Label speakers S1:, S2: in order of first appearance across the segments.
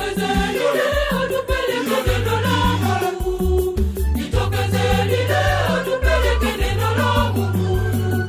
S1: Jitokezeni leo tupeleke neno la Mungu. Jitokezeni leo tupeleke neno la Mungu.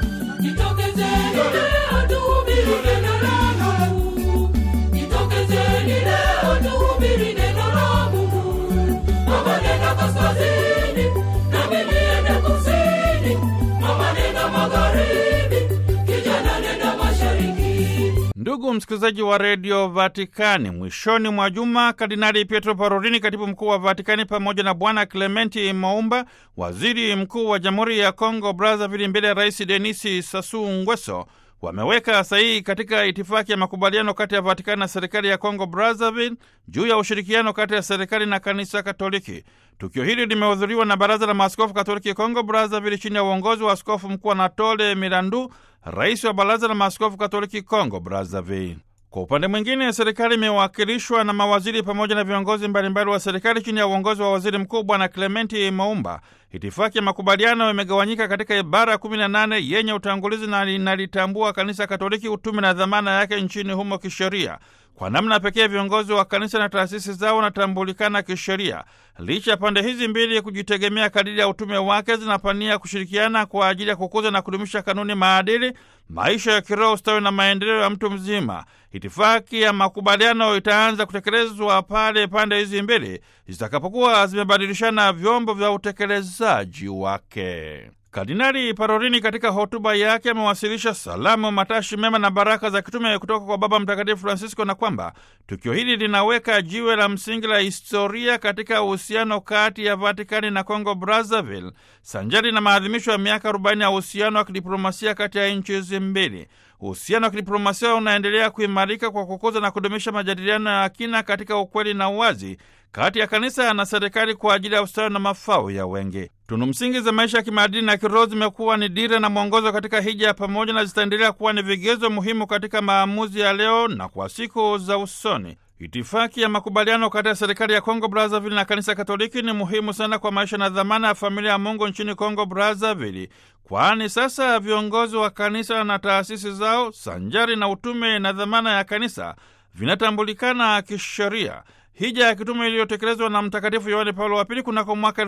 S1: Jitokezeni leo tuhubiri neno la Mungu. Jitokezeni leo tuhubiri neno la Mungu. Mama nenda kaskazini, nami niende kusini. Mama nenda magharibi, kijana nenda mashariki.
S2: Ndugu msikilizaji wa redio Vatikani, mwishoni mwa juma Kardinali Pietro Parolini, katibu mkuu wa Vatikani, pamoja na Bwana Clementi Moumba, waziri mkuu wa Jamhuri ya Kongo Brazzaville, mbele ya Rais Denisi Sassou Nguesso wameweka sahihi katika itifaki ya makubaliano kati ya Vatikani na serikali ya Kongo Brazzaville juu ya ushirikiano kati ya serikali na kanisa Katoliki. Tukio hili limehudhuriwa na Baraza la Maaskofu Katoliki Kongo Brazzaville chini ya uongozi wa Askofu Mkuu Anatole Mirandu, rais wa Baraza la Maaskofu Katoliki Kongo Brazzaville. Kwa upande mwingine, serikali imewakilishwa na mawaziri pamoja na viongozi mbalimbali wa serikali chini ya uongozi wa waziri mkuu Bwana Clementi Moumba. Itifaki ya makubaliano imegawanyika katika ibara 18 yenye utangulizi na linalitambua kanisa Katoliki, utume na dhamana yake nchini humo kisheria. Kwa namna pekee viongozi wa kanisa na taasisi zao wanatambulikana kisheria. Licha ya pande hizi mbili kujitegemea kadiri ya utume wake, zinapania kushirikiana kwa ajili ya kukuza na kudumisha kanuni, maadili, maisha ya kiroho, ustawi na maendeleo ya mtu mzima. Itifaki ya makubaliano itaanza kutekelezwa pale pande hizi mbili zitakapokuwa zimebadilishana vyombo vya utekelezaji wake. Kardinali Parolini katika hotuba yake amewasilisha salamu, matashi mema na baraka za kitume kutoka kwa Baba Mtakatifu Francisco, na kwamba tukio hili linaweka jiwe la msingi la historia katika uhusiano kati ya Vatikani na Congo Brazzaville, sanjari na maadhimisho ya miaka 40 ya uhusiano wa kidiplomasia kati ya nchi hizi mbili. Uhusiano wa kidiplomasia unaendelea kuimarika kwa kukuza na kudumisha majadiliano ya kina katika ukweli na uwazi kati ya kanisa na serikali kwa ajili ya ustawi na mafao ya wengi. Tunu msingi za maisha ya kimaadili na kiroho zimekuwa ni dira na mwongozo katika hija ya pamoja na zitaendelea kuwa ni vigezo muhimu katika maamuzi ya leo na kwa siku za usoni. Itifaki ya makubaliano kati ya serikali ya Kongo Brazzaville na kanisa Katoliki ni muhimu sana kwa maisha na dhamana ya familia ya Mungu nchini Kongo Brazzaville, kwani sasa viongozi wa kanisa na taasisi zao sanjari na utume na dhamana ya kanisa vinatambulikana kisheria. Hija ya kitume iliyotekelezwa na Mtakatifu Yohane Paulo wa Pili kunako mwaka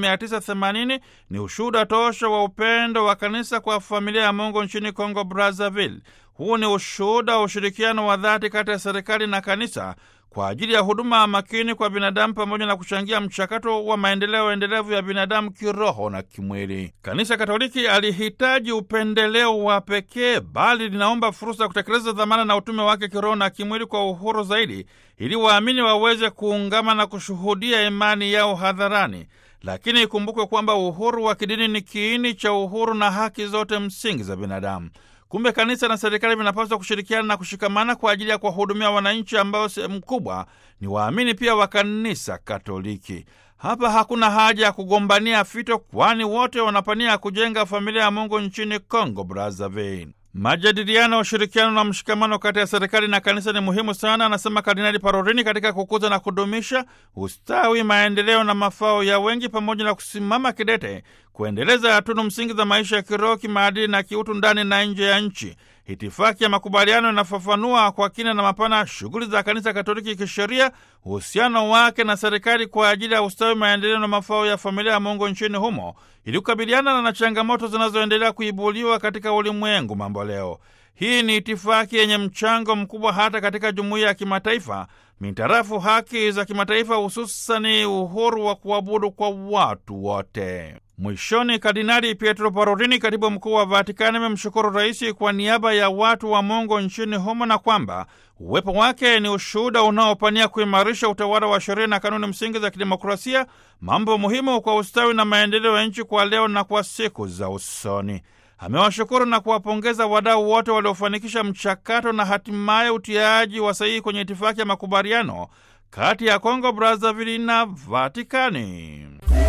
S2: 1980 ni ushuhuda tosha wa upendo wa kanisa kwa familia ya Mungu nchini Kongo Brazzaville. Huu ni ushuhuda wa ushirikiano wa dhati kati ya serikali na kanisa kwa ajili ya huduma makini kwa binadamu pamoja na kuchangia mchakato wa maendeleo endelevu ya binadamu kiroho na kimwili. Kanisa Katoliki alihitaji upendeleo wa pekee, bali linaomba fursa ya kutekeleza dhamana na utume wake kiroho na kimwili kwa uhuru zaidi, ili waamini waweze kuungama na kushuhudia imani yao hadharani. Lakini ikumbukwe kwamba uhuru wa kidini ni kiini cha uhuru na haki zote msingi za binadamu. Kumbe kanisa na serikali vinapaswa kushirikiana na kushikamana kwa ajili ya kuwahudumia wananchi ambao sehemu kubwa ni waamini pia wa kanisa Katoliki. Hapa hakuna haja ya kugombania fito, kwani wote wanapania kujenga familia ya Mungu nchini Congo Brazzaville. Majadiliano, ushirikiano na mshikamano kati ya serikali na kanisa ni muhimu sana, anasema Kardinali Parolini, katika kukuza na kudumisha ustawi, maendeleo na mafao ya wengi, pamoja na kusimama kidete kuendeleza tunu msingi za maisha ya kiroho, kimaadili na kiutu ndani na nje ya nchi. Itifaki ya makubaliano inafafanua kwa kina na mapana shughuli za kanisa Katoliki kisheria, uhusiano wake na serikali kwa ajili ya ustawi, maendeleo na mafao ya familia ya Mungu nchini humo, ili kukabiliana na changamoto zinazoendelea kuibuliwa katika ulimwengu mambo leo. Hii ni itifaki yenye mchango mkubwa hata katika jumuiya ya kimataifa mitarafu haki za kimataifa, hususani uhuru wa kuabudu kwa watu wote. Mwishoni, Kardinali Pietro Parolini, katibu mkuu wa Vatikani, amemshukuru rais kwa niaba ya watu wa Mungu nchini humo na kwamba uwepo wake ni ushuhuda unaopania kuimarisha utawala wa sheria na kanuni msingi za kidemokrasia, mambo muhimu kwa ustawi na maendeleo ya nchi kwa leo na kwa siku za usoni. Amewashukuru na kuwapongeza wadau wote waliofanikisha mchakato na hatimaye utiaji wa sahihi kwenye itifaki ya makubaliano kati ya Kongo Brazzaville na Vatikani.